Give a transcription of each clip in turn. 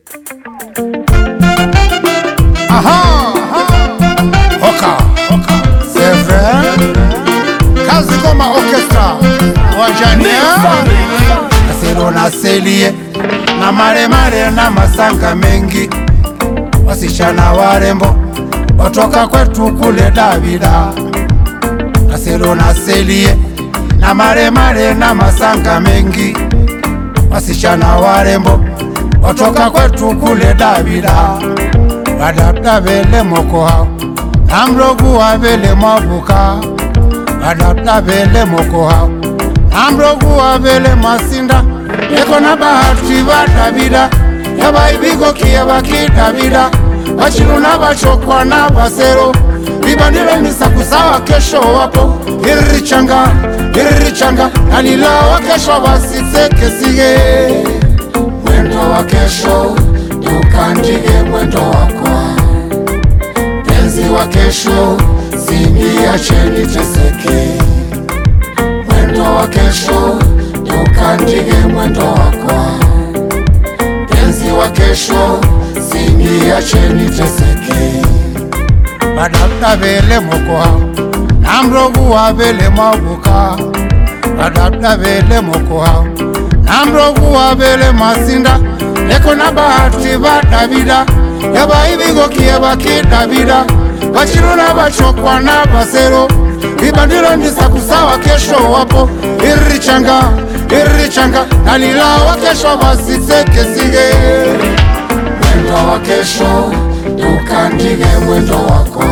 Aha, Hoka, c'est vrai. Kazi Goma Orchestra wajania Nasero na selie na maremare na masanga mengi, wasichana warembo watoka kwetu kule Davida. Nasero na selie na maremare na masanga mengi, wasichana warembo watoka kwetu kule Davida. Badabda bele moko hao na mrogu wa bele mwabuka badabda bele moko hao na mrogu wa bele masinda eko na bahati badabida yabaibigo kie bakidabida bachiluna bachokwa na basero bibandile misakusawa kesho wapo iririchanga iririchanga nalilawa kesho basitsekesige mwendo wa kesho tukandige mwendo wakwa penzi wa kesho siniacheni teseke mwendo wa kesho tukandige mwendo wakwa penzi wa kesho siniacheni teseke badabda bele mokoha namrogu wa bele mwabuka badabda bele mokoha namrogu wa bele masinda leko na bahati badabida yabaibigokie bakidabida bachiluna bachokwa na basero ibandilo ndisakusawa kesho wapo iririchanga iririchanga nalilawa kesho basitsekesige mwendo wa kesho tukandige mwendo wako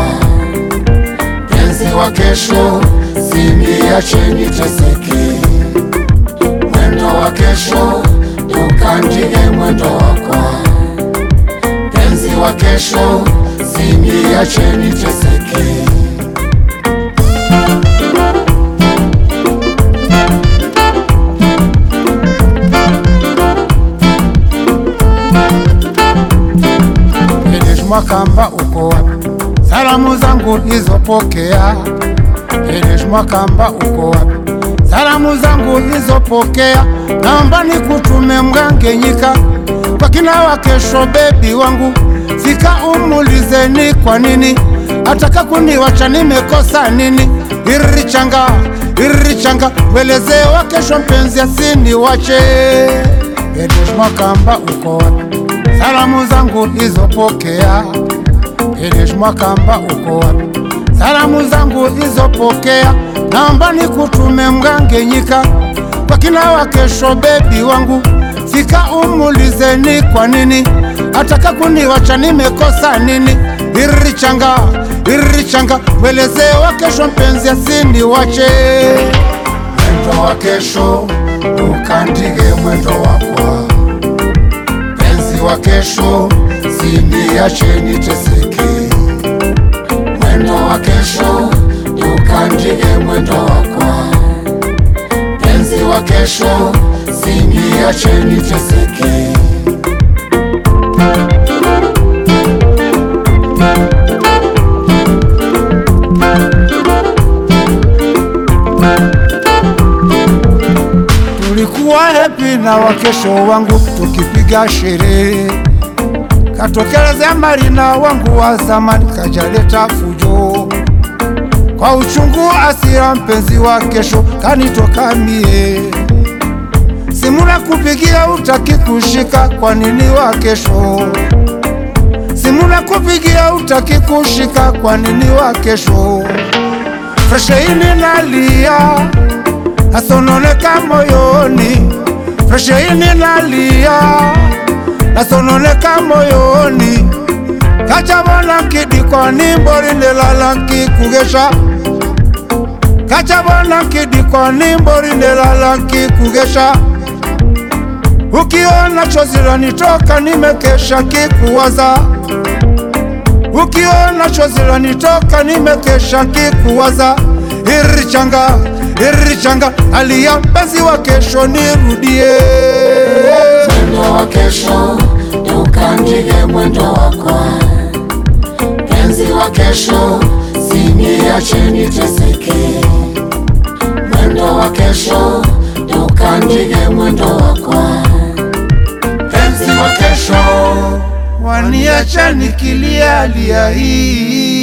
penzi wa kesho siniacheni teseke mwendo wa kesho tukandige mwendo wako penzi wa kesho siniacheni teseke Edesh Mwakamba uko wapi? Salamu zangu izopokea. Edesh Mwakamba uko wapi? Salamu zangu izopokea. Naomba nikutume Mgangenyika kwa kina wa kesho, bebi wangu, fika umulizeni kwa nini ataka kuniwacha, nimekosa nini? Iririchanga iririchanga, welezee wa kesho, mpenzi asiniwache. Edesh Mwakamba uko wapi? Salamu zangu izopokea. Edesh Mwakamba uko wapi? Salamu zangu izopokea. Naomba nikutume Mgangenyika kwa kina wa kesho, bebi wangu, fika umulizeni kwa nini ataka kuniwacha, nimekosa nini? Iririchanga iririchanga, welezee wa kesho, mpenzi asiniwache. Mwendo wa kesho ukandige mwendo wakwa penzi wa kesho siniacheni teseke mwendo wa kesho tukandige mwendo wakwa penzi wa kesho siniacheni teseke tulikuwa hepi na wakesho wangu tukipiga sherehe katokelezea marina wangu wa zamani kajaleta fujo kwa uchungu asira mpenzi wa kesho kanitoka mie simuna kupigia utaki kushika kwa nini wa kesho simuna kupigia utaki kushika kwa nini wa kesho fresheini nalia nasononeka moyoni fresheini nalia nasononeka moyoni kachabona nkidikoni mbori ndelala nkikugesha kachabona nkidikoni mbori ndelala nkikugesha ukiona chozi lanitoka nimekesha kikuwaza ukiona chozi lanitoka nimekesha kikuwaza irichanga irichanga alia mpenzi wa kesho nirudie mwendo wa kesho tukandige mwendo wakwa penzi wa kesho siniacheni teseke mwendo wa kesho tukandige mwendo wakwa penzi wa kesho waniacha nikilia lia hii